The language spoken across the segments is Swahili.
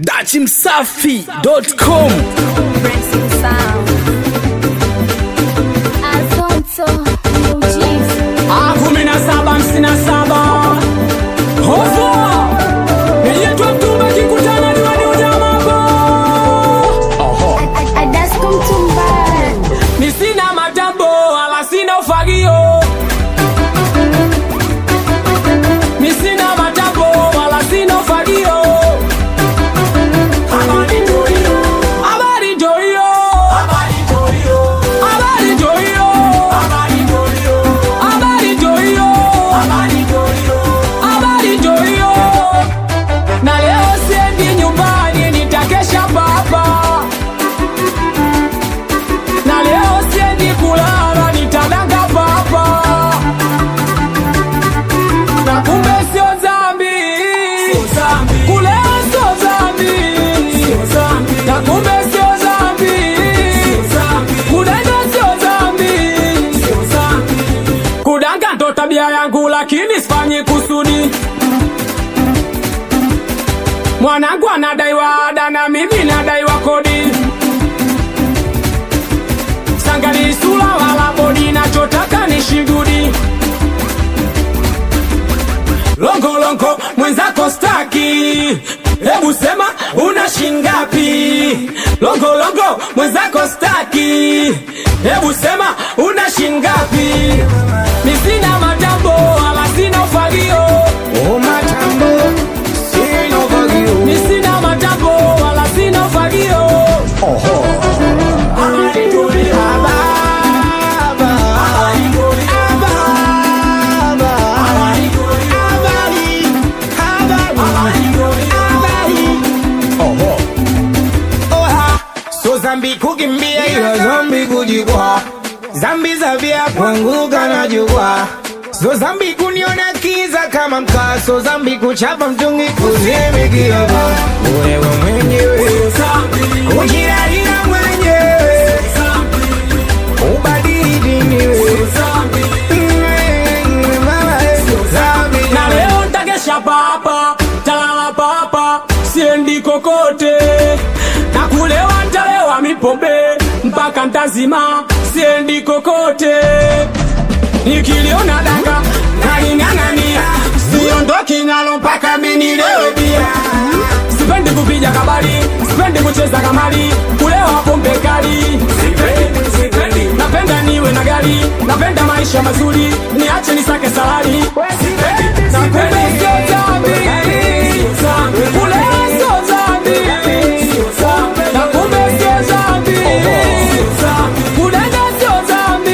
dachimsafi.com Brexit sound. Alfonso Muujiza. Ah, kumi na saba hamsini na saba hovo niyetwa mtumba kikutana diwani unyamako Adasko Mtumba. ni sina matambo wala sina ufagio ni sina matambo wala sina ufagio habari ndio hiyo habari ndio hiyo habari ndio hiyo habari ndio hiyo habari ndio hiyo habari ndio hiyo habari ndio hiyo habari ndio hiyo na leo siendi nyumbani nitakesha papa na leo siendi kulala nitadanga papa na kumbe sio zambi kule sio zambi na kumbe sio zambi kudanga sio zambi kudanga ndo tabia yangu lakini sifanyi kusudi mwanangu anadaiwa ada na mimi nadaiwa kodi sangali sula wala bodi nachotaka ni shigudi longolongo mwenzako staki hebu sema una shingapi longolongo mwenzako staki hebu sema una shingapi mi sina matambo wala sina ufagio mi sina matambo wala sina ufagio Habari nzuri. Habari nzuri. Habari nzuri. Habari nzuri. Oha, so zambi kukimbia ila zambi kujikwa zambi za vya kuanguka na jukwa so zambi kuniona kiza kama mkaa so zambi kuchapa mtungi kuzimikiaba wewe mwenyewe ujirahira mwenyewe ubadili diniwe na leo ntakesha papa talala papa siendi kokote na kulewa ntalewa mipombe mpaka ntazima siendi kokote nikiliona danga naling'ang'ania siondoki nalo mpaka minilewe bia sipendi kupija kabali sipendi kucheza kamali kulewa pombe kali Sipendi, sipendi. napenda niwe na gari napenda maisha mazuri niache nisake salari napenda sio dhambi kulewa sio dhambi na kumbe sio dhambi kudanga sio dhambi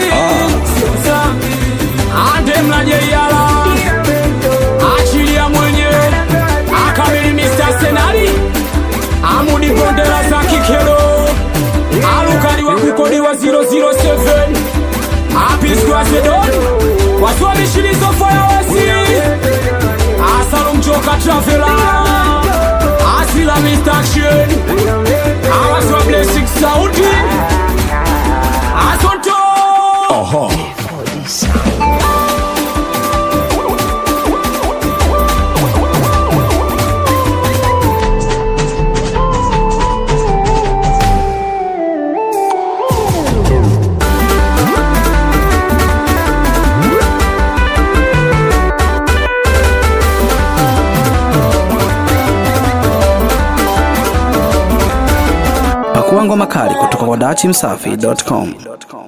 ande mlajeiala achilia mwenyewe akamili Mr. Senari amudi bondera za kikero alukali wa kukodiwa 007 apiswa sedon waswamishilizo fayawasi asalumchoka travela asila Mr. Action awaswa blessing sauti asonto pakua ngoma kali kutoka kwa dachimsafi.com